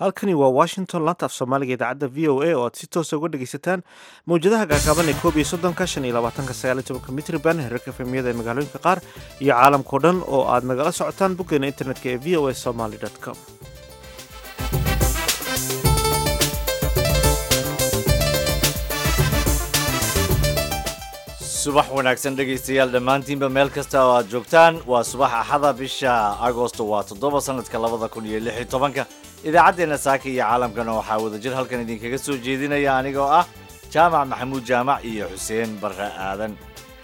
halkani waa washington laanta af soomaaliga idaacadda v o a oo aad si toosa uga dhegaysataan mawjadaha gaagaaban ee koob iyo soddonka shan iyo labaatanka sagaal iyo tobanka mitriban herarka efemiyada ee magaalooyinka qaar iyo caalamkao dhan oo aad nagala socotaan boggeena internetka ee v o a somaly com subax wanaagsan dhegaystayaal dhammaantiinba meel kasta oo aad joogtaan waa subax axada bisha agosto waa toddoba sanadka labada kun iyo lix iyo tobanka idaacaddeenna saaka iyo caalamkana waxaa wadajir halkan idinkaga soo jeedinaya anigoo ah jaamac maxamuud jaamac iyo xuseen barre aadan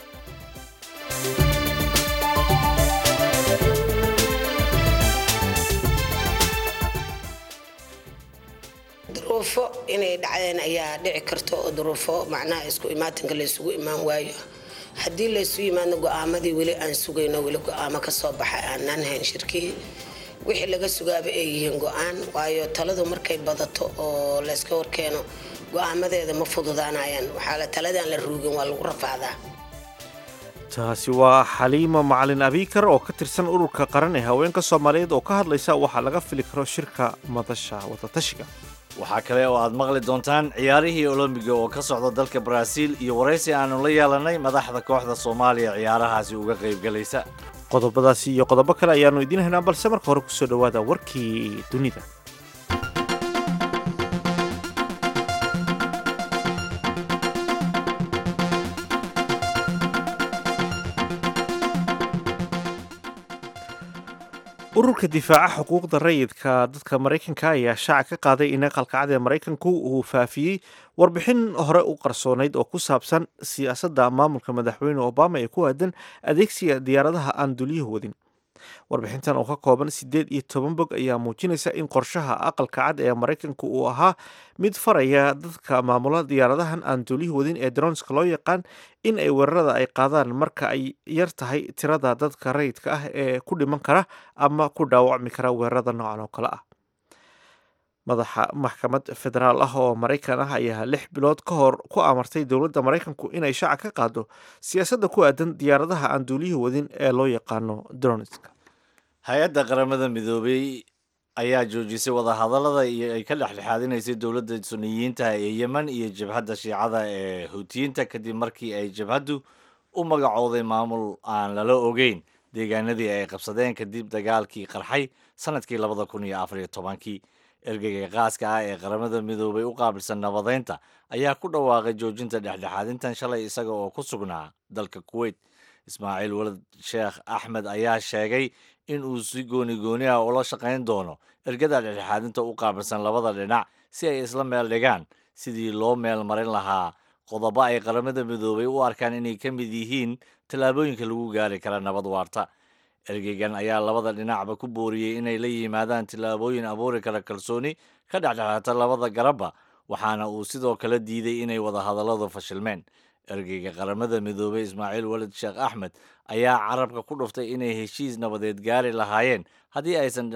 duruufo inay dhacdeen ayaa dhici karta oo duruufo macnaha isku imaatinka laysugu imaan waayo haddii laysu yimaadno go-aamadii weli aan sugayno weli go-aamo kasoo baxa aanaan hayn shirkii wixii laga sugaaba ay yihiin go-aan waayo taladu markay badato oo layska horkeeno go-aamadeeda ma fududaanayaan waxaa la taladaan la ruugin waa lagu rafacdaa taasi waa xaliimo macalin abiikar oo ka tirsan ururka qaran ee haweenka soomaaliyeed oo ka hadlaysa waxaa laga fili karo shirka madasha wadatashiga waxaa kale oo aad maqli doontaan ciyaarihii olombiga oo ka socda dalka baraaziil iyo waraysi aanu la yeelanay madaxda kooxda soomaaliya ciyaarahaasi uga qaybgalaysa qodobadaasi iyo qodobo kale ayaannu idiin haynaa balse marka hore kusoo dhowaada warkii dunida ururka difaaca xuquuqda rayidka dadka maraykanka ayaa shaaca ka qaaday in aqalka cad ee maraykanku uu faafiyey warbixin hore u qarsoonayd oo ku saabsan siyaasadda maamulka madaxweyne obama ee ku aadan adeegsiga diyaaradaha aan dulyuhu wadin warbixintan oo ka kooban siddeed iyo toban bog ayaa muujinaysa in qorshaha aqalka cad ee maraykanka uu ahaa mid faraya dadka maamula diyaaradahan aan dulyuhu wadin ee dronska loo yaqaan in ay weerarada ay qaadaan marka ay yar tahay tirada dadka rayidka ah ee ku dhiman kara ama ku dhaawacmi kara weerarada noocan oo kale ah madaxa maxkamad federaal ah oo maraykan ah ayaa lix bilood ka hor ku amartay dowladda maraykanku inay shaaca ka qaado siyaasadda ku aadan diyaaradaha aan duuliyuhu wadin ee loo yaqaano dronska hay-adda qaramada midoobey ayaa joojisay wadahadallada iyo ay ka dhexdhexaadinaysay dowladda suniyiinta ee yemen iyo jabhadda shiicada ee huutiyiinta kadib markii ay jabhaddu u magacooday maamul aan lala ogeyn deegaanadii ay qabsadeen kadib dagaalkii qarxay sanadkii labada kun iyo afar iyo tobankii ergeyga qaaska ah ee qaramada midoobay u qaabilsan nabadeynta ayaa ku dhawaaqay joojinta dhexdhexaadintan shalay isaga oo ku sugnaa dalka kuweyt ismaaciil walad sheekh axmed ayaa sheegay in uu si gooni gooni ah ula shaqayn doono ergada dhexdhexaadinta u qaabilsan labada dhinac si ay isla meel dhigaan sidii loo meel marin lahaa qodobo ay qaramada midoobay u arkaan inay ka mid yihiin tallaabooyinka lagu gaari kara nabad waarta ergeygan ayaa labada dhinacba ku booriyey inay la yimaadaan tillaabooyin abuuri kara kalsooni ka dhexdhexaata labada garabba waxaana uu sidoo kale diiday inay wadahadalladu fashilmeen ergeyga qaramada midoobey ismaaciil walid sheekh axmed ayaa carabka ku dhuftay inay heshiis nabadeed gaari lahaayeen haddii aysan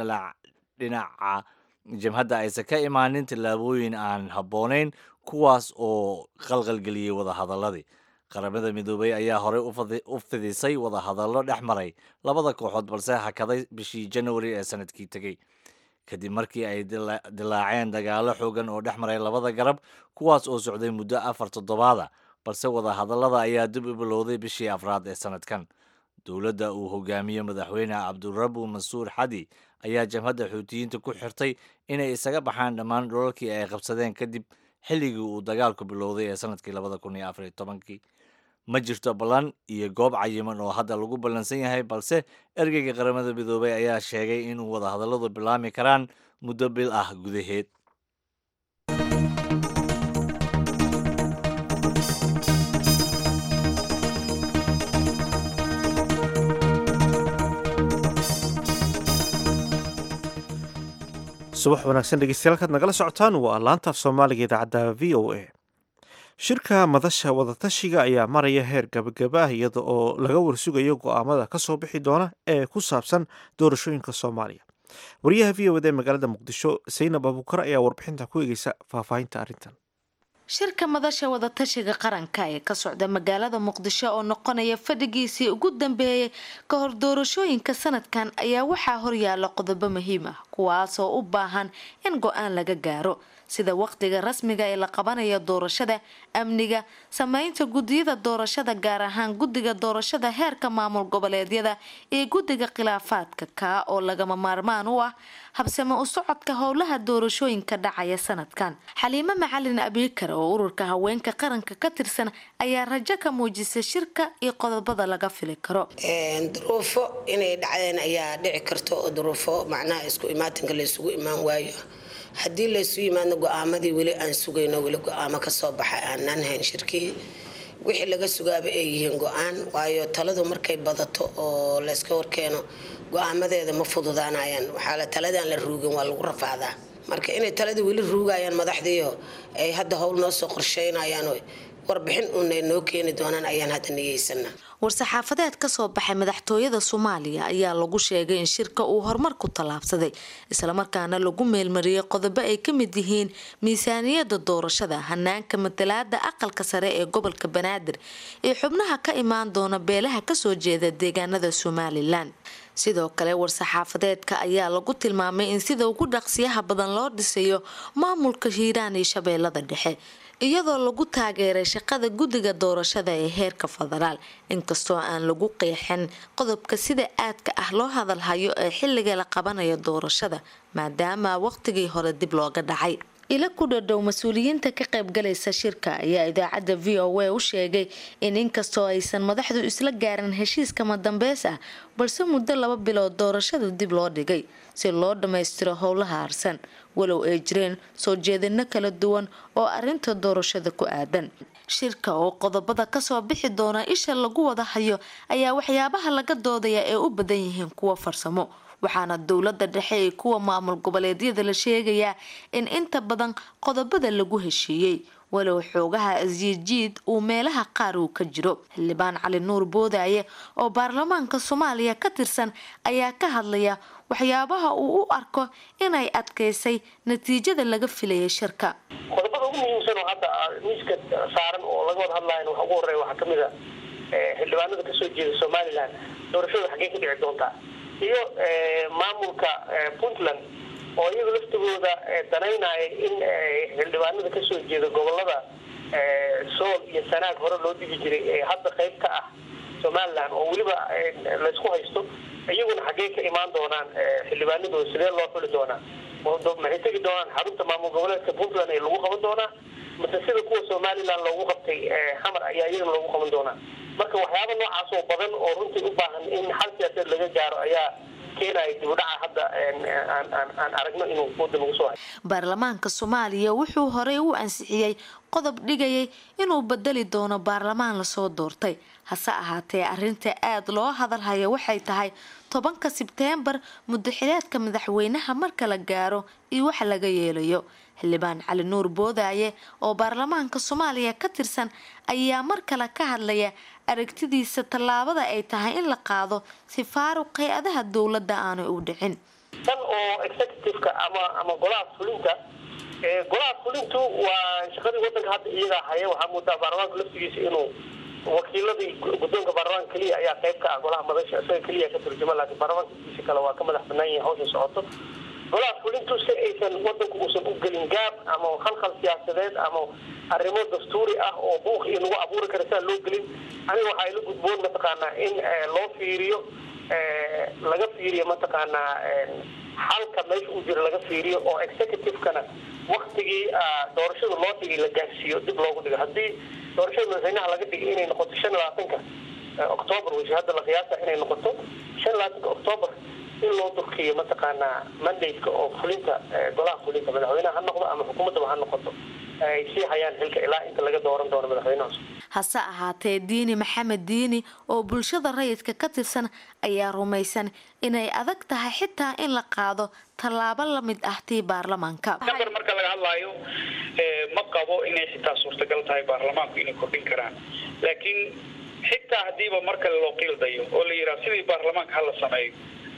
dhinaca jabhadda aysan ka imaanin tillaabooyin aan habboonayn kuwaas oo qalqalgeliyey wadahadalladii qaramada midoobey ayaa horey u fidisay wadahadallo dhex maray labada kooxood balse hakaday bishii januari ee sanadkii tegey kadib markii ay dilaaceen dagaalo xoogan oo dhex maray labada garab kuwaas oo socday muddo afar toddobaada balse wadahadallada ayaa dib u bilowday bishii afraad ee sanadkan dowladda uu hogaamiye madaxweyne cabdurabu mansuur xadi ayaa jabhadda xuutiyiinta ku xirtay inay isaga baxaan dhammaan dholalkii ay qabsadeen kadib xilligii uu dagaalku bilowday ee sanadkii labada kun iyo afar iyo tobankii ma jirto ballan iyo goob cayiman oo hadda lagu ballansan yahay balse ergeyga qaramada midoobey ayaa sheegay inuu wadahadalladu bilaami karaan muddo bil ah gudaheed subax wanaagsan dhegeystayaal kaad nagala socotaan waa laantaaf soomaaliga idaacadda v o a shirka madasha wadatashiga ayaa maraya heer gabagaba ah iyada oo laga warsugayo go-aamada ka soo bixi doona ee ku saabsan doorashooyinka soomaaliya wariyaha v o d ee magaalada muqdisho saynab abuukar ayaa warbixinta ku eegeysa faahfaahinta arrintan shirka madasha wadatashiga qaranka ee ka socda magaalada muqdisho oo noqonaya fadhigiisii ugu dambeeyay ka hor doorashooyinka sanadkan ayaa waxaa horyaala qodobo muhiim ah kuwaasoo u baahan in go-aan laga gaaro sida waqtiga rasmiga ee la qabanayo doorashada amniga sameynta gudiyada doorashada gaar ahaan guddiga doorashada heerka maamul goboleedyada iyo guddiga khilaafaadka kaa oo lagama maarmaan u ah habsame u socodka howlaha doorashooyinka dhacaya sanadkan xaliimo macalin abiikar oo ururka haweenka qaranka ka tirsan ayaa rajo ka muujisay shirka iyo qodobada laga fili karo duruufo inay dhacdeen ayaa dhici karta oo duruufo macnaha isku imaatinka laysugu imaan waayo haddii laysu yimaadno go-aamadii weli aan sugayno weli go-aamo kasoo baxa aanaan hayn shirkii wixii laga sugaaba ay yihiin go-aan waayo taladu markay badato oo layska horkeeno go-aamadeeda ma fududaanayaan waxaa taladaan la ruugin waa lagu rafaadaa marka inay taladii weli ruugayaan madaxdiio ay hadda howl noo soo qorsheynayaan warbixin uunay noo keeni doonaan ayaan hadda niyeysanaa war-saxaafadeed kasoo baxay madaxtooyada soomaaliya ayaa lagu sheegay in shirka uu horumar ku tallaabsaday islamarkaana lagu meelmariyey qodobo ay ka mid yihiin miisaaniyada doorashada hanaanka matalaada aqalka sare ee gobolka banaadir iyo xubnaha ka imaan doona beelaha kasoo jeeda deegaanada somalilan sidoo kale war-saxaafadeedka ayaa lagu tilmaamay in sida ugu dhaqsiyaha badan loo dhisayo maamulka hiiraan iyo shabeellada dhexe iyadoo lagu taageeray shaqada guddiga doorashada ee heerka federaal inkastoo aan lagu qeexin qodobka sida aadka ah loo hadalhayo ee xilliga la qabanayo doorashada maadaama waqtigii hore dib looga dhacay ila ku dhadhow mas-uuliyiinta ka qaybgalaysa shirka ayaa idaacadda v o a u sheegay in inkastoo aysan madaxdu isla gaarin heshiiskama dambeys ah balse muddo laba bilood doorashadu dib loo dhigay si loo dhammaystiro howlaha harsan walow ay jireen soo jeedino kala duwan oo arinta doorashada ku aadan shirka oo qodobada kasoo bixi doona isha lagu wada hayo ayaa waxyaabaha laga doodaya ee u badan yihiin kuwa farsamo waxaana dowlada dhexe ee kuwa maamul goboleedyada la sheegayaa in inta badan qodobada lagu heshiiyey walow xoogaha asyijiid uu meelaha qaar uu ka jiro xildhibaan cali nuur boodaaye oo baarlamaanka soomaaliya ka tirsan ayaa ka hadlaya waxyaabaha uu u arko inay adkaysay natiijada laga filayay shirka qodobada ugu muhiimsan oo hadda miiska saaran oo laga wada hadlayan waxa ugu horeeya waxaa kamid a xildhibaanada kasoo jeeda somaliland doorashada xaggee ka dhici doontaa iyo maamulka puntland oo iyaga laftigooda danaynaya in xildhibaanada kasoo jeeda gobolada sool iyo sanaag hore loo dhigi jiray ee hadda qayb ka ah somaliland oo weliba laysku haysto iyaguna xaggee ka imaan doonaan xildhibaanadooda sidee loo xuli doonaa maxay tegi doonaan xarunta maamul goboleedka puntland ee lagu qaban doonaa mase sida kuwa somaliland loogu qabtay xamar ayaa iyagana loogu qaban doonaa marka waxyaaba noocaas oo badan oo runtii u baahan in xal siyaasadeed laga gaaro ayaa keenaya dibudhaca hadda aan aragno inuu wadan ugu soo hayo baarlamaanka soomaaliya wuxuu horey u ansixiyey qodob dhigayay inuu bedeli doono baarlamaan lasoo doortay hase ahaatee arinta aada loo hadalhaya waxay tahay tobanka sebteembar muddaxileedka madaxweynaha marka la gaaro iyo wax laga yeelayo xildhibaan cali nuur boodaaye oo baarlamaanka soomaaliya ka tirsan ayaa mar kale ka hadlaya aragtidiisa tallaabada ay tahay in la qaado si faaruq hay-adaha dowladda aanay u dhicin tan oo executiveka ama ama golaha fulinta golaha fulintu waa shaqadii wadanka hadda iyagaa haya waxaa moodaa baarlamaanka laftigiisa inuu wakiiladii guddoonka baarlamaanka keliya ayaa qayb ka ah golaha madasha isaga keliya ka turjuma laakiin baarlamaanka laftigiisa kale waa ka madax banaan yahay hawsha socoto golaha fulintu si aysan wadanku uusan u gelin gaab ama khalkhal siyaasadeed ama arrimo dastuuri ah oo buuq iyo lagu abuuri kara siaan loo gelin aniga waxaa ila gudboon mataqaanaa in loo fiiriyo laga fiiriyo mataqaanaa xalka meesha uu jiro laga fiiriyo oo executivekana waktigii doorashada loo dhigay la gaarsiiyo dib loogu dhigo haddii doorashada madaxweynaha laga dhigay inay noqoto shan labaatanka octoobar weyse hadda la qiyaasa inay noqoto shan labaatanka octoobar in loo durkiyo mataqaanaa mandaytka oo fulinta golaha fulinta madaxweynaha ha noqdo ama xukuumaddaba ha noqoto ay sii hayaan xilka ilaa inta laga dooran doono madaxweynahaas hase ahaatee diini maxamed diini oo bulshada rayidka ka tirsan ayaa rumaysan inay adag tahay xitaa in la qaado tallaabo la mid ah tii baarlamaanka namber marka laga hadlaayo ma qabo inay xitaa suurtagal tahay baarlamaanku inay kordhin karaan laakiin xitaa hadiiba mar kale loo qiildayo oo la yidhaha sidii baarlamaanka hala sameeyo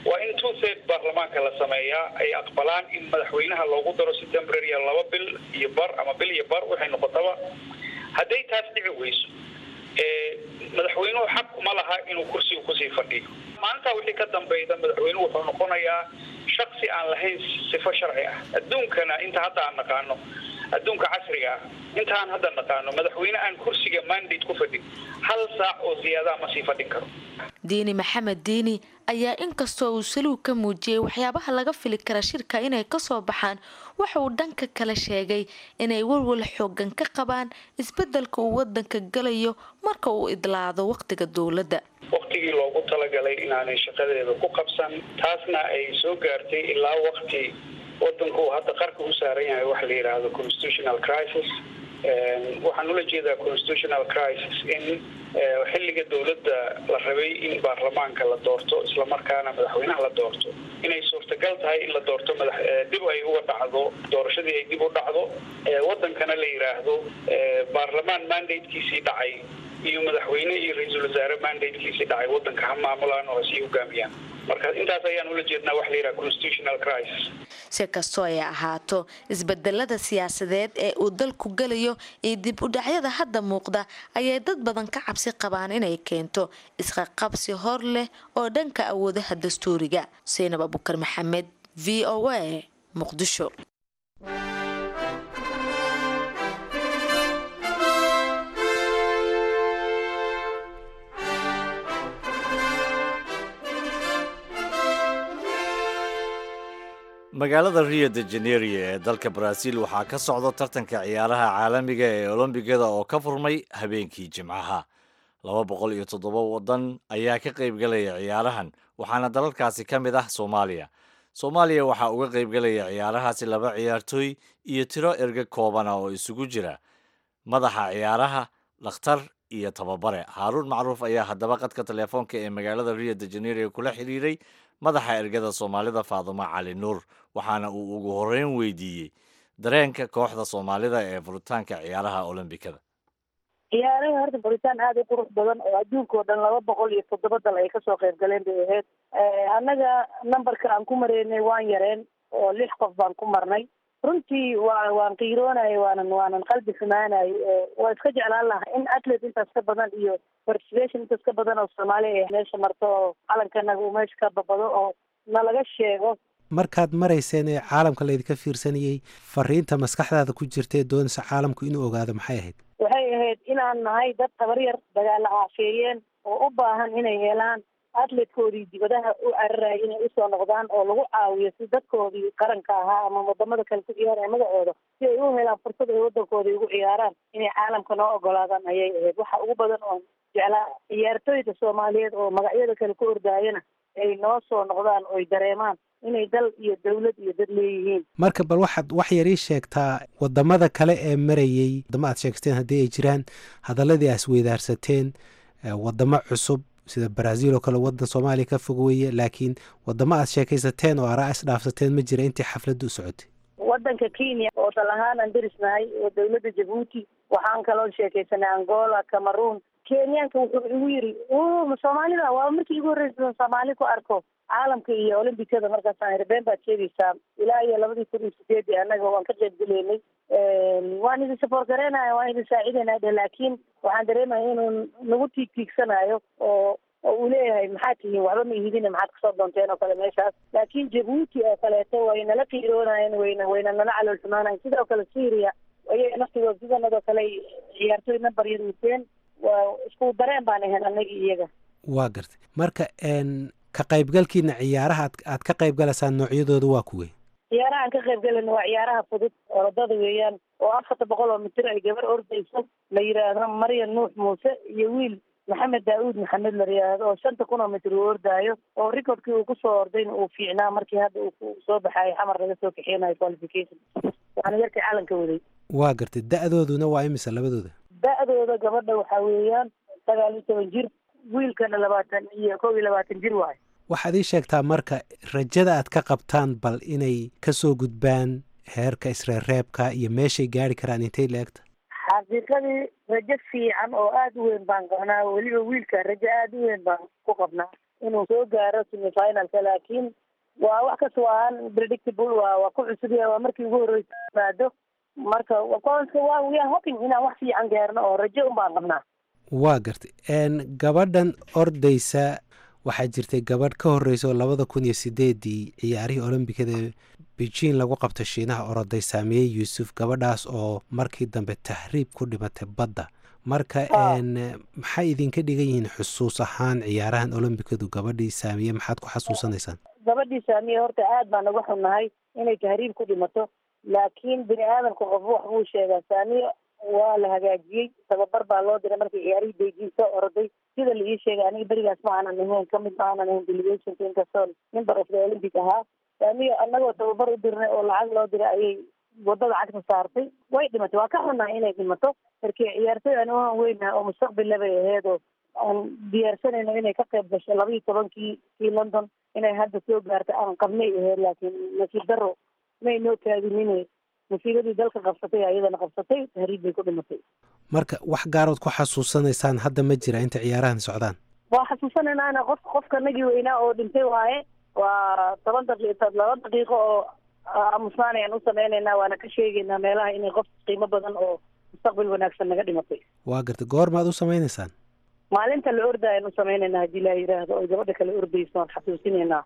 waa in two third baarlamaanka la sameeyaa ay aqbalaan in madaxweynaha loogu daro si temporary laba bil iyo bar ama bil iyo bar waxay noqotaba hadday taas dhici weyso madaxweynuhu xaq uma laha inuu kursiga kusii fadhiyo maalintaa wixii ka dambeyda madaxweynuhu wuxuu noqonayaa shaksi aan lahayn sifo sharci ah adduunkana inta hadda aan naqaano adduunka casriga ah inta aan hadda naqaano madaxweyne aan kursiga mandate ku fadhin hal saac oo ziyaadaa ma sii fadhin karo diini maxamed diini ayaa inkastoo uu saluug ka muujiyey waxyaabaha laga fili kara shirka inay kasoo baxaan waxa uu dhanka kale sheegay inay walwal xoogan ka qabaan isbedelka uu wadanka galayo marka uu idlaado waqtiga dowladda waqtigii loogu talagalay inaanay shaqadeeda ku qabsan taasna ay soo gaartay ilaa waqti wadanku uu hadda qarka u saaran yahay waxa la yidhaahdo constitutional crisis waxaan ula jeedaa constitutional crisis in xilliga dowladda la rabay in baarlamaanka la doorto islamarkaana madaxweynaha la doorto inay suurtagal tahay in la doorto madax dib ay uga dhacdo doorashadii ay dib u dhacdo wadankana la yidhaahdo baarlamaan mandatekiisii dhacay iyo madaxweyne iyo ra-iisul wasaare mandatekiisii dhacay wadanka ha maamulaan oo hasii hogaamiyaan marka intaas ayaan ula jeednaa waxa la yidhaha constitutional crisis si kastoo ay ahaato isbedelada siyaasadeed ee uu dalku galayo iyo dib u dhacyada hadda muuqda ayay dad badan ka cabsi qabaan inay keento isqaqabsi hor leh oo dhanka awoodaha dastuuriga saynab abukar maxamed v o a muqdisho magaalada rio de janeiro ee dalka baraaziil waxaa ka socda tartanka ciyaaraha caalamiga ee olombigada oo ka furmay habeenkii jimcaha laba boqol iyo toddoba waddan ayaa ka qaybgalaya ciyaarahan waxaana dalalkaasi ka mid ah soomaaliya soomaaliya waxaa uga qaybgalaya ciyaarahaasi laba ciyaartooy iyo tiro erge koobana oo isugu jira madaxa ciyaaraha dhakhtar iyo tababare haaruun macruuf ayaa haddaba qadka teleefoonka ee magaalada rio de janeiro kula xiriiray madaxa ergada soomaalida faadumo cali nuur waxaana uu ugu horeyn weydiiyey dareenka kooxda soomaalida ee furitaanka ciyaaraha olombikada ciyaaraha horta furitaan aada u qurux badan oo adduunka oo dhan laba boqol iyo toddoba dal ay kasoo qayb galeen bay ahayd annaga numberka aan ku mareynay waan yareen oo lix qof baan ku marnay runtii waa waan qiiroonay waanan waanan qalbi xumaanay waa iska jeclaan lahaa in athlete intaas ka badan iyo participation intaas ka badan oo soomaaliya ay meesha marto oo calankanaga uu meesha ka babado oo nalaga sheego markaad marayseen ee caalamka laydinka fiirsanayey fariinta maskaxdaada ku jirta ee doonaysa caalamku inuu ogaado maxay ahayd waxay ahayd inaan nahay dad tabar yar dagaala aafeeyeen oo u baahan inay helaan atletkoodii dibadaha u cararaya inay usoo noqdaan oo lagu caawiyo si dadkoodii qaranka ahaa ama wadamada kale ku ciyaaraya magacooda si ay u helaan fursad ay wadankoodii ugu ciyaaraan inay caalamka noo ogolaadaan ayay ahayd waxa ugu badan oo jeclaa ciyaartooyda soomaaliyeed oo magacyada kale ku ordaayana ay noo soo noqdaan oy dareemaan inay dal iyo dawlad iyo dad leeyihiin marka bal waxaad wax yar ii sheegtaa wadamada kale ee marayey wadamo aad sheegteen haddii ay jiraan hadaladii aas weydaarsateen wadamo cusub sida brazil oo kale wadan soomaaliya ka fog weeye laakiin wadamo aad sheekaysateen oo araa is dhaafsateen ma jira intii xafladdu u socotay wadanka kenya oo dal ahaan aan derisnahay oo dawladda jabuuti waxaan kaloo sheekaysanay angola cameroon kenyaanka wuxuu igu yiri soomaalida waa markii igu horreysa soomaali ku arko caalamka iyo olombikada markaasaan iri been baad sheegaysaa ilaa iyo labadii kun iyo sideedii annaga waan ka qayb geleynay waan idin sapoort gareynaya waan idin saacideynaya dhe laakiin waxaan dareemaya inuu nagu tiig tiigsanayo oo oo uu leeyahay maxaad tihiin waxba ma ihidine maxaad kasoo doonteen oo kale meeshaas laakiin jabuuti oo kaleeto way nala qiiroonayeen wayna wayna nala calool xumaanayen sidoo kale syria ayaga naftigood sidanadoo kale ciyaartooy number yar wateen waa isku dareen baan ahayn annagii iyaga waa gartay marka ka qaybgalkiina ciyaaraha ad aad ka qayb galaysaan noocyadooda waa kuwey ciyaaraha aan ka qayb galayna waa ciyaaraha fudud orodada weeyaan oo afarta boqol oo mitir ay gabar ordayso la yidhaahdo maryan nuux muuse iyo wiil maxamed daa-uud maxamed la yidhaahdo oo shanta kun oo mitir uu ordaayo oo recordkii uu kusoo ordayna uu fiicnaa markii hadda uu soo baxayo xamar laga soo kaxeynayo qualification waana yarkii calanka waday waa gartay da-dooduna waa imisa labadooda da-dooda gabadha waxaa weeyaan sagaal iyo toban jir wiilkana labaatan iyo kow iyo labaatan jir waayo waxaad ii sheegtaa marka rajada aad ka qabtaan bal inay kasoo gudbaan heerka isreerreebka iyo meeshay gaari karaan intay la-egta xaqiiqadii rajo fiican oo aada u weyn baan qabnaa weliba wiilka rajo aada u weyn baan ku qabnaa inuu soo gaaro semifinalka laakiin waa wax kastoo aan predictable waa waa ku cusub yahay waa markii ugu horreysa yimaado marka waa we are hoping inaan wax fiican gaarno oo rajo un baan qabnaa waa gartay gabadhan ordaysa waxaa jirtay gabadh ka horreysa oo labada kun iyo sideedii ciyaarihii olombikada beijing lagu qabto shiinaha oroday saamiyey yuusuf gabadhaas oo markii dambe tahriib ku dhimatay badda marka maxay idinka dhigan yihiin xusuus ahaan ciyaarahan olombikadu gabadhii saamiye maxaad ku xasuusanaysaan gabadhii saamiye horta aad baan uga xunnahay inay tahriib ku dhimato laakiin bini aadamka qof wax buu sheegaa saamiye waa la hagaajiyey tababar baa loo diray markii ciyaarihii beijing soo oroday sida la ii sheegay aniga berigaas ma aanan ahayn kamid ma aanan ahayn delegationka inkastoo member of the olympic ahaa saamiye anagoo tababar u dirnay oo lacag loo diray ayay wadada cagta saartay way dhimatay waa ka xunnahay inay dhimato markii ciyaartoy aan uhan weynaha oo mustaqbilla bay aheyd oo aan diyaarsanayno inay ka qayb gasho laba iyo tobankii kii london inay hadda soo gaartay aan qabnay aheyd laakiin nasiib daro may noo taadinine musiibadii dalka qabsatay ayadana qabsatay tahriib bay ku dhimatay marka wax gaarood ku xasuusanaysaan hadda ma jira inta ciyaarahan socdaan waa xasuusanaynaana qof qofka nagii weynaa oo dhintay waaye waa toban daqiiq laba daqiiqo oo aamusnaan ayaan u sameynaynaa waana ka sheegaynaa meelaha inay qof qiimo badan oo mustaqbal wanaagsan naga dhimatay waa gartay goormaad u sameynaysaan maalinta la orda ayaan u sameynaynaa haddii laa yiraahdo oy gabadha kale ordayso waan xasuusinaynaa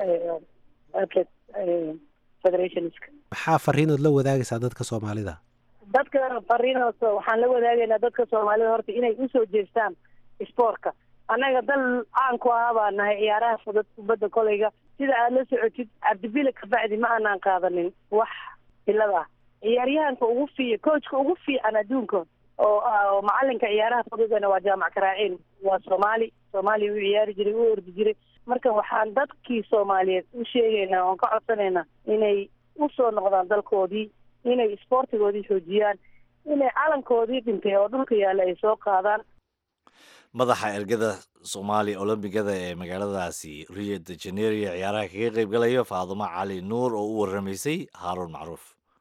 atlet federationska maxaa fariinood la wadaagaysaa dadka soomaalida dadka fariinood waxaan la wadaagaynaa dadka soomaalida horta inay usoo jeestaan sportka annaga dal caan ku ahaa baa nahay ciyaaraha fudud kubadda koleyga sida aad la socotid cabdibile kabacdi ma aanaan qaadanin wax ilad ah ciyaaryahanka ugu fiic coachka ugu fiican adduunka oo oo macalinka ciyaaraha fududana waa jaamac karaaciin waa soomaali soomaaliya u ciyaari jiray u ordi jiray marka waxaan dadkii soomaaliyeed u sheegaynaa oon ka codsanaynaa inay usoo noqdaan dalkoodii inay isboortigoodii xoojiyaan inay calankoodii dhintay oo dhulka yaalla ay soo qaadaan madaxa ergada soomaaliya olombigada ee magaaladaasi rio de janeiro ciyaaraha kaga qayb galayo faadumo cali nuur oo u waramaysay haaruun macruuf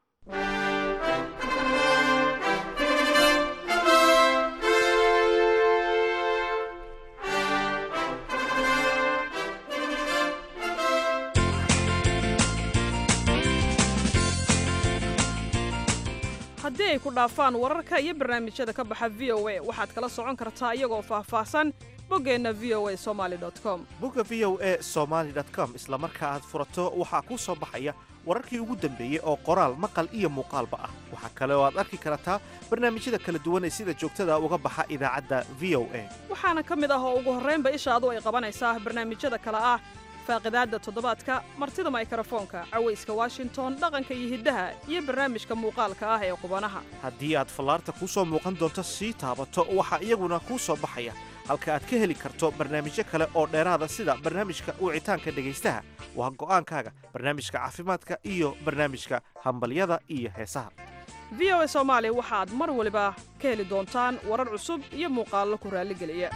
haddii ay ku dhaafaan wararka iyo barnaamijyada ka baxa v o a waxaad kala socon kartaa iyagoo faahfaahsan boggeenna v o a somaali com bogga v o e somaali com isla marka aad furato waxaa kuu soo baxaya wararkii ugu dambeeyey oo qoraal maqal iyo muuqaalba ah waxaa kale oo aad arki kartaa barnaamijyada kala duwan ee sida joogtada uga baxa idaacadda v o a waxaana ka mid ah oo ugu horraynba ishaadu ay qabanaysaa barnaamijyada kale ah faaqidaadda toddobaadka martida maykarafoonka cawayska washington dhaqanka iyo hiddaha iyo barnaamijka muuqaalka ah ee qubanaha haddii aad fallaarta kuu soo muuqan doonto sii taabato waxaa iyaguna kuu soo baxaya halka aad ka heli karto barnaamijyo kale oo dheeraada sida barnaamijka wicitaanka dhegaystaha waa go'aankaaga barnaamijka caafimaadka iyo barnaamijka hambalyada iyo heesaha v o a soomaali waxaad mar waliba ka heli doontaan warar cusub iyo muuqaallo ku raalligeliya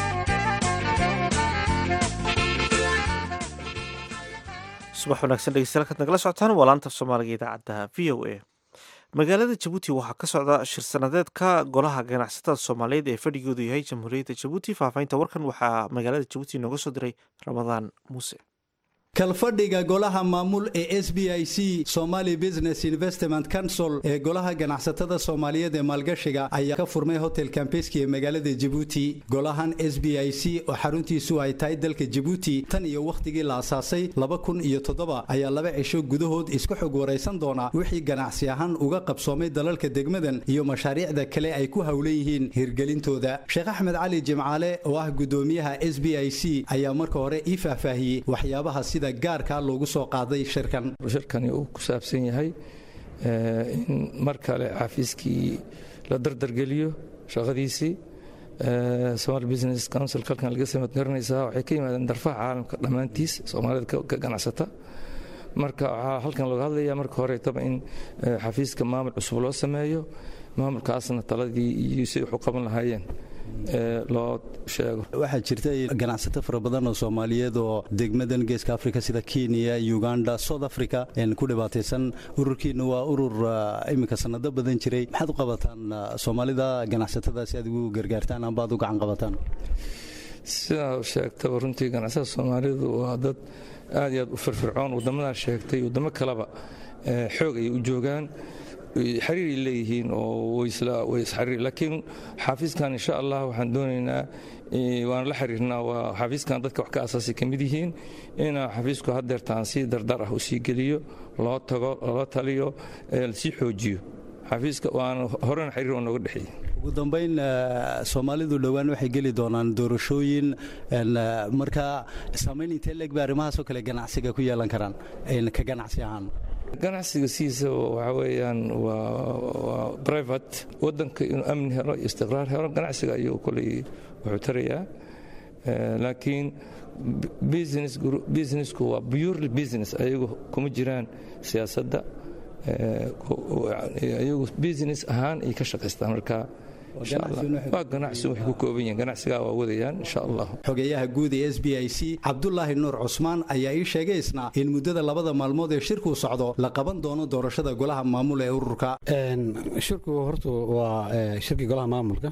subax wanaagsan dhegeystayaal kaad nagala socotaan waa laanta soomaaliga idaacadda v o a magaalada jabuuti waxaa ka socda shir sanadeedka golaha ganacsatada soomaaliyeed ee fadhigoodu yahay jamhuuriyadda jabuuti faahfaahinta warkan waxaa magaalada jabuuti nooga soo diray ramadaan muuse kalfadhiga golaha maamul ee s b i c somali business investment council ee golaha ganacsatada soomaaliyeed ee maalgashiga ayaa ka furmay hotel kambeski ee magaalada jabuuti golahan s b i c oo xaruntiisu ay tahay dalka jabuuti tan iyo wakhtigii la asaasay laba kun iyo toddoba ayaa laba cisho gudahood isku xog waraysan doona wixii ganacsi ahaan uga qabsoomay dalalka degmadan iyo mashaariicda kale ay ku howlan yihiin hirgelintooda sheekh axmed cali jimcaale oo ah gudoomiyaha s b i c ayaa marka hore ii faahfaahiyey waxyaabaha sida gaarkaa loogu soo qaaday shirkan shirkani uu ku saabsan yahay in mar kale xafiiskii la dardargeliyo shaqadiisii somal business council halkan laga samad garanaysaa waxay ka yimaadeen darfaha caalamka dhammaantiis soomaalida ka ganacsata marka waxaa halkan looga hadlaya marka horetaba in xafiiska maamul cusub loo sameeyo maamulkaasna taladii iyo si wax u qaban lahaayeen loo sheego waxaa jirta ganacsato fara badan oo soomaaliyeed oo degmadan geeska africa sida kenya uganda south africa ku dhibaataysan ururkiina waa urur iminka sanado badan jiray maxaad u qabataan soomaalida ganacsatada si aad ugu gargaartaan amba aad u gacan qabataan sidaa sheegtaba runtii ganacsada soomaalidu waa dad aad iyo aad u firfircoon waddamadaa sheegtay waddamo kaleba xoog ayay u joogaan xiriiray leeyihiin oo waisxariir laakiin xaafiiskan insha allah waxaan doonaynaa waan la xiriirnaa waa xafiiskan dadka wax ka asaasay ka mid yihiin inaa xafiisku hadeertaan si dardar ah u sii geliyo loo tago lala taliyo lasii xoojiyo xafiiska waana horena xiriir oo nooga dhexeeyey ugu dambayn soomaalidu dhowaan waxay geli doonaan doorashooyin marka saamayn intee leeg ba arrimahaasoo kale ganacsiga ku yeelan karaan ka ganacsi ahaan ganacsiga sidiisa waxa weeyaan waa private waddanka inuu amni helo iyo istiqraar helo ganacsiga ayuu koley wuxuu tarayaa laakiin businessku waa purely business ayagu kuma jiraan siyaasadda ayagu business ahaan ay ka shaqaystaan marka waa ganacsi waxay ku kooban yihiin ganacsigaa waa wadayaan insha allah xogeyaha guud ee s b i c cabdulaahi nuur cusmaan ayaa ii sheegay isna in muddada labada maalmood ee shirku socdo la qaban doono doorashada golaha maamul ee ururka shirku horta waa shirkii golaha maamulka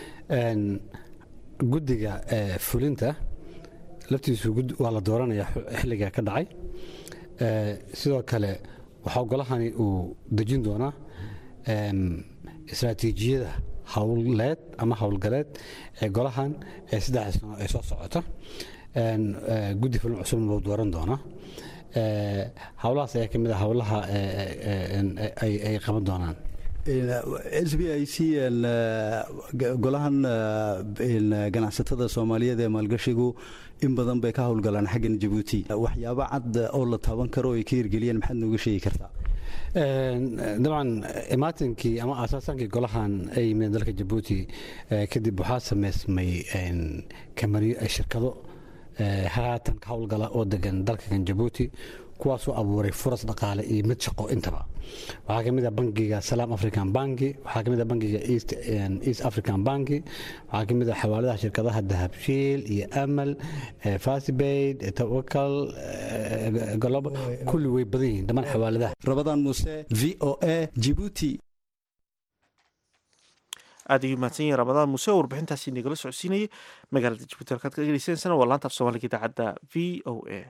guddiga fulinta laftiisu waa la dooranaya xilliga ka dhacay sidoo kale waxaa golahani uu dejin doonaa istraatiijiyada howleed ama howlgaleed ee golahan ee saddex sano ee soo socota guddi fulin cusubna wuu dooran doonaa howlahaas ayaa ka mid ah howlaha ay qaban doonaan s b i c golahan ganacsatada soomaaliyeed ee maalgashigu in badan bay ka howlgalaan xaggan jabuuti waxyaabo cad oo la taaban karo ay ka hirgeliyeen maxaad nooga sheegi kartaa dabcan imaatinkii ama aasaasankii golahan ay yimideen dalka jabuuti kadib waxaa sameysmay shirkado haatan ka howlgala oo degan dalkakan jabuuti kuwaasoo abuuray furas dhaqaale iyo mid shaqo intaba waxaa ka mid ah bangiga salaam african banki waxaa ka mid ah bangiga east african banki waxaa ka mid ah xawaaladaha shirkadaha dahabshiil iyo amal fasibaid tawakal kulli way badan yihiin dhammaan xawaaladaha rabadaan muuse v o a jibuuti aad ayuu mahadsan yahay ramadaan muuse oo warbixintaasi nagala socodsiinayay magaalada jabuuti halkaad ka dhegeysaneysana waa laanta af soomaaliga idaacadda v o a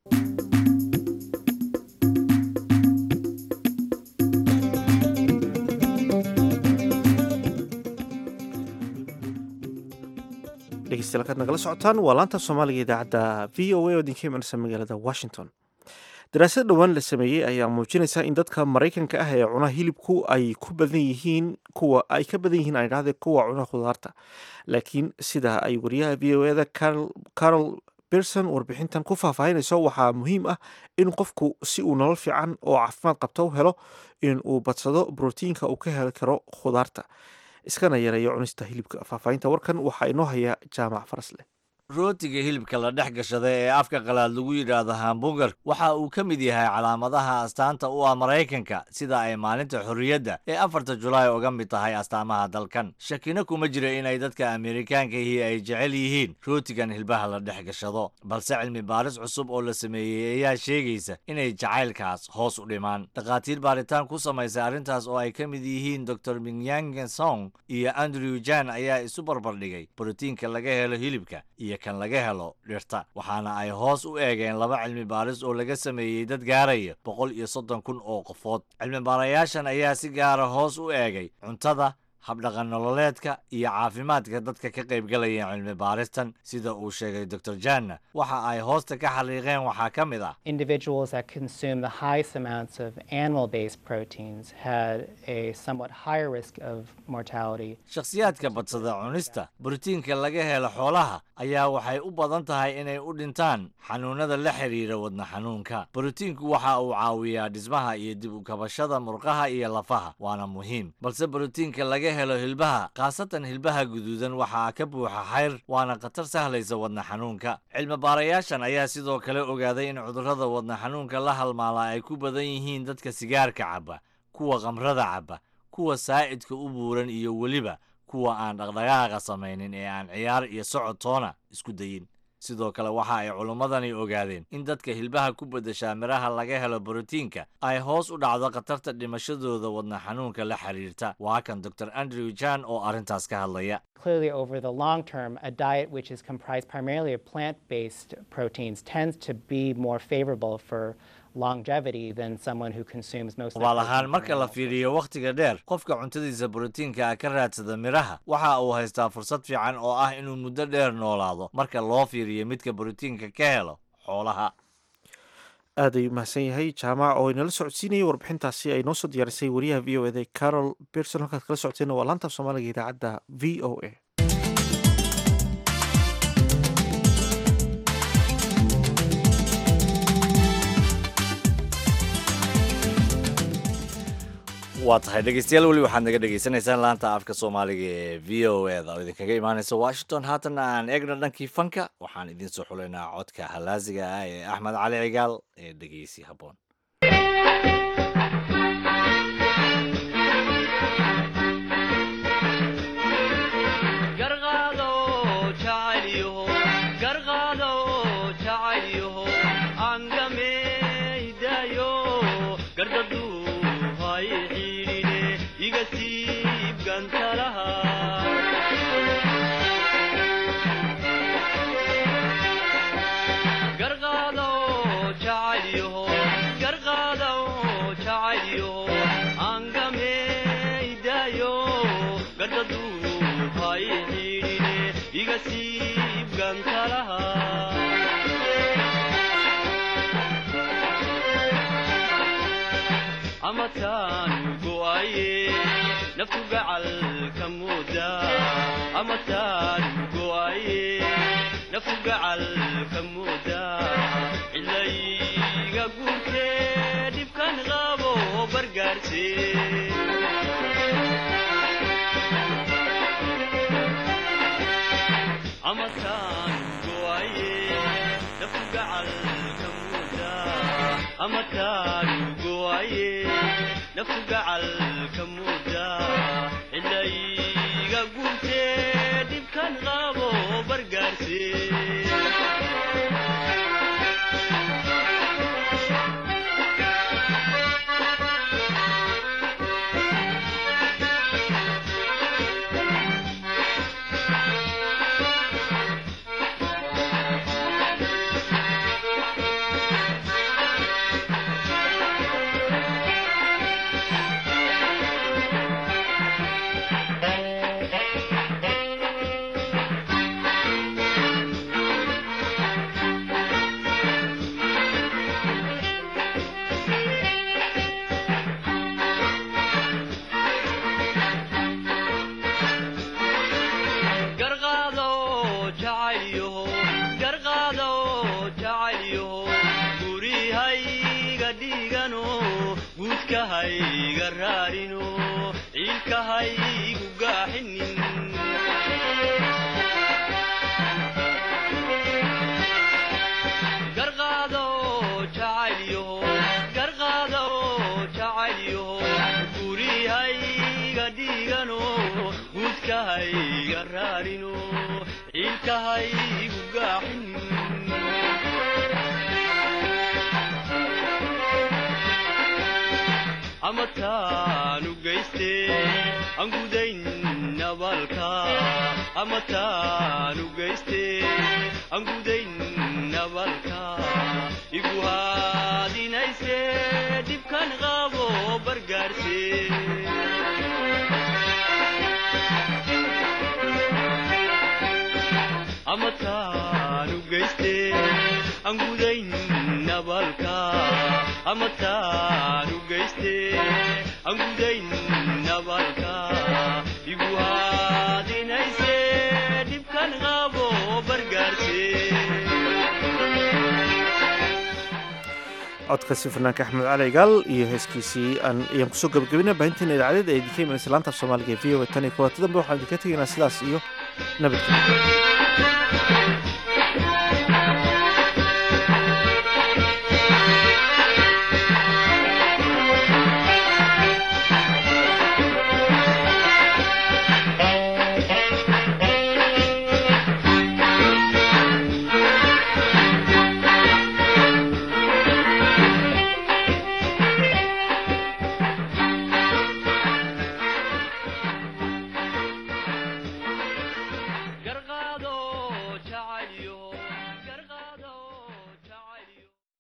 dhegeystayaal kaad nagala socotaan waa laanta soomaaliga idaacadda v o a oo idinka imanaysa magaalada washington daraasad dhowaan la sameeyey ayaa muujinaysa in dadka maraykanka ah ee cuna hilibku ay ku badan yihiin kuwa ay ka badan yihiin aan idhahde kuwa cuna khudaarta laakiin sida ay wariyaha v o eda carol berson warbixintan ku faahfaahinayso waxaa muhiim ah in qofku si uu nolol fiican oo caafimaad qabta u helo in uu badsado brotiinka uu ka heli karo khudaarta iskana yareeyo cunista hilibka faahfaahinta warkan waxaa inoo haya jaamac farasleh rootiga hilibka la dhex gashada ee afka qalaad lagu yidhaahdo hamburger waxa uu ka mid yahay calaamadaha astaanta u ah maraykanka sida ay maalinta xorriyadda ee afarta julaay uga mid tahay astaamaha dalkan shakina kuma jira inay dadka amerikaankahi ay jecel yihiin rootigan hilbaha la dhex gashado balse cilmi baaris cusub oo la sameeyey ayaa sheegaysa inay jacaylkaas hoos u dhimaan dhakhaatiir baaritaan ku samaysay arrintaas oo ay ka mid yihiin dor minyangen song iyo andrew jan ayaa isu barbardhigay brotiinka laga helo hilibka iyo kan laga helo dhirta waxaana ay hoos u eegeen laba cilmi baaris oo laga sameeyey dad gaaraya boqol iyo soddon kun oo qofood cilmi baarayaashan ayaa si gaara hoos u eegay cuntada habdhaqan nololeedka iyo caafimaadka dadka ka qaybgalaya cilmi baaristan sida uu sheegay dor janna waxa ay hoosta ka xaliiqeen waxaa ka mid ah individuals that consume the highest amounts of animal-based proteins had a somewhat higher risk of mortality. shakhsiyaadka badsada cunista borotiinka laga helo xoolaha ayaa waxay u badan tahay inay u dhintaan xanuunada la xiriira wadna xanuunka borotiinku waxa uu caawiyaa dhismaha iyo dib u kabashada murqaha iyo lafaha waana muhiim balse borotiinka laga helo hilbaha khaasatan hilbaha guduudan waxaa ka buuxa xayr waana khatar sahlaysa wadna xanuunka cilmi baarayaashan ayaa sidoo kale ogaaday in cudurrada wadna xanuunka la halmaala ay ku badan yihiin dadka sigaarka cabba kuwa khamrada cabba kuwa saa'idka u buuran iyo weliba kuwa aan dhaqdhaqaaqa samaynin ee aan ciyaar iyo socod toona isku dayin sidoo kale waxa ay culummadani ogaadeen in dadka hilbaha ku beddeshaa midhaha laga helo borotiinka ay hoos u dhacdo khatarta dhimashadooda wadna xanuunka la xiriirta waa kan dor andrew jan oo arrintaas ka hadlaya Clearly, over the long term, a diet which is comprised primarily of plant based proteins tends to be more favorable for longevity than someone who consumes most of hubaal ahaan marka la fiiriyo wakhtiga dheer qofka cuntadiisa borotiinka ah ka raadsada midhaha waxa uu haystaa fursad fiican oo ah inuu muddo dheer noolaado marka loo fiiriyo midka borotiinka ka helo xoolaha aad ayuu mahadsan yahay jaamac oo inala socodsiinayay warbixintaasi ay noo soo diyaarisay wariyaha v o eda carol berson halkaad kala socoteen waa laanta af soomaaliga idaacadda v o a waa tahay dhegeystayaal weli waxaad naga dhegeysanaysaan laanta afka soomaaliga ee v o eda oo idinkaga imaaneysa washington haatanna aan eegno dhankii fanka waxaan idiin soo xulaynaa codka halaasiga ah ee axmed cali cigaal ee dhegeysi habboon naftu gacalka mooda amataan go'aye naftu gacalka mooda cilayga guurtee dhibkan qabo bargaarse amataan go'aye naftu gacalka mooda amataan go'aye naftu gacalka mooda cilayga guurtee dhibkan qabo bargaarse amataanu geyste angudayn nabalka amataanu geyste angudayn nabalka igu haadinayse dhibkan qabo bargaarse amataanu geyste angudayn nabalka amataanu geyste angudayn nabalka igu haadinayse dhibkan qabo bargaarse codkaasi fanaanka axmed cali gaal iyo heeskiisii ayaan kusoo gabagabina baahinteena idaacadeed ee idinka imanaysa laanta af soomaaliga ee v o a tan iyo kulanti dambe waxaan idinka tegaynaa sidaas iyo nabadgelyo